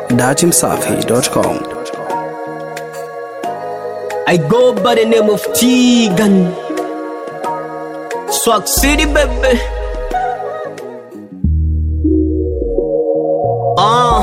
datimsafi.com. I go by the name of Tegan. Swag City, baby. Ah.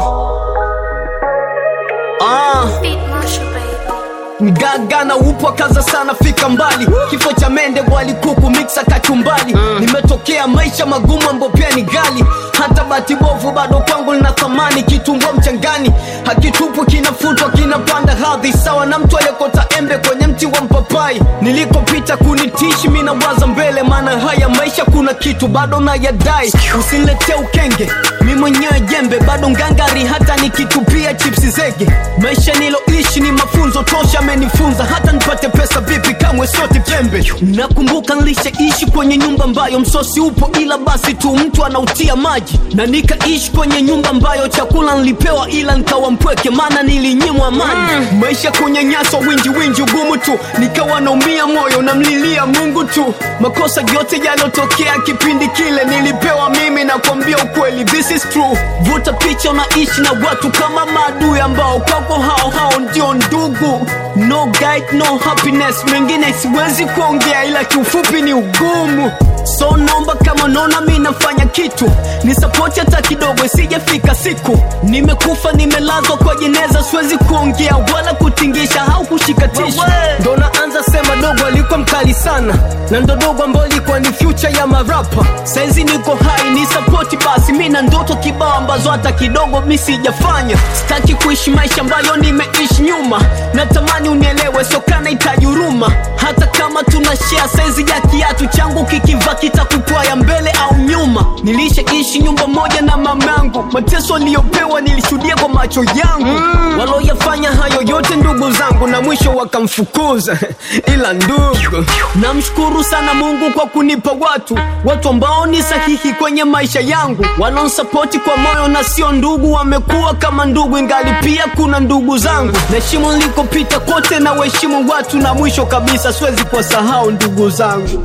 Ah. Beat Marshall, baby. Mgaga na upwa kaza sana fika mbali kifo cha mende wali kuku mixa kachumbali nimetokea maisha magumu ambayo pia ni gali hata bati bovu bado kwangu lina thamani kitungua mchangani hakitupwi kinafutwa kinapanda hadhi sawa na mtu aliyekota embe kwenye mti wa mpapai nilikopita kunitishi mi nawaza mbele maana haya maisha kuna kitu bado nayadai usiniletee ukenge mi mwenyewe jembe bado ngangari hata nikitupia chipsi zege maisha niloishi ni mafunzo tosha amenifunza hata nipate pesa vipi kamwe sote pembe nakumbuka nilishaishi kwenye nyumba ambayo msosi upo ila basi tu mtu anautia maji na nikaishi kwenye nyumba ambayo chakula nilipewa ila nikawa mpweke maana nilinyimwa amani maisha kunyanyaswa winji winji ugumu tu nikawa naumia moyo namlilia mungu tu makosa yote yalotokea kipindi kile nilipewa mimi na kuambia ukweli this is true vuta picha unaishi na watu kama maadui ambao kwako hao hao ndio ndugu no guide, no happiness mengine siwezi kuongea ila kiufupi ni ugumu so naomba kama naona mi nafanya kitu ni sapoti hata kidogo isijafika siku nimekufa nimelazwa kwa jeneza siwezi kuongea wala kutingisha au kushika tishu ndo naanza sema dogo alikuwa mkali sana na ndo dogo ambayo ilikuwa ni future ya marapa saizi niko hai ni sapoti basi mi na ndoto kibao ambazo hata kidogo mi sijafanya sitaki kuishi maisha ambayo nimeishi nyuma natamani unielewe sokana itaji huruma hata kama tuna share saizi ya kiatu changu kikiva kitakupwaya mbele au nyuma nilishaishi nyumba moja na mamangu mateso aliyopewa nilishuhudia kwa macho yangu mm. waloyafanya hayo yote ndugu zangu na mwisho wakamfukuza ila ndugu namshukuru sana mungu kwa kunipa watu watu ambao ni sahihi kwenye maisha yangu wanaonsapoti kwa moyo na sio ndugu wamekuwa kama ndugu ingali pia kuna ndugu zangu naheshimu nilikopita kote na waheshimu watu na mwisho kabisa siwezi kuwasahau ndugu zangu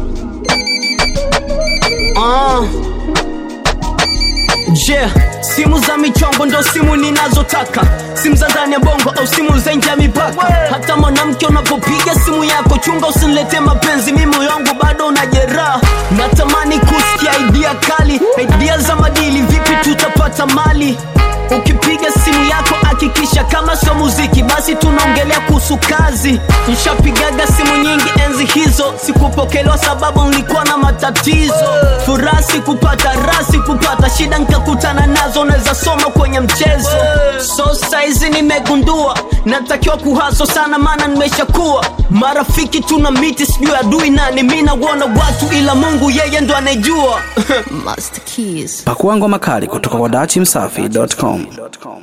ah. Je, yeah, simu za michongo ndo simu ninazotaka, simu za ndani ya bongo au simu za nje ya mipaka. Hata mwanamke unapopiga simu yako, chunga usinilete mapenzi, mimi moyo wangu bado una jeraha. Natamani kusikia idea kali, idea za madili, vipi tutapata mali ukipiga simu yako hakikisha kama sio muziki basi tunaongelea kuhusu kazi nshapigaga simu nyingi enzi hizo sikupokelewa sababu nilikuwa na matatizo furaha sikupata raha sikupata shida nkakutana nazo naweza soma kwenye mchezo so saizi nimegundua natakiwa kuhaso sana maana nimeshakuwa marafiki tuna miti sijui adui nani mi nauona watu ila mungu yeye ndo anejua Master Keys. Pakua ngoma kali kutoka kwa datimsafi.com.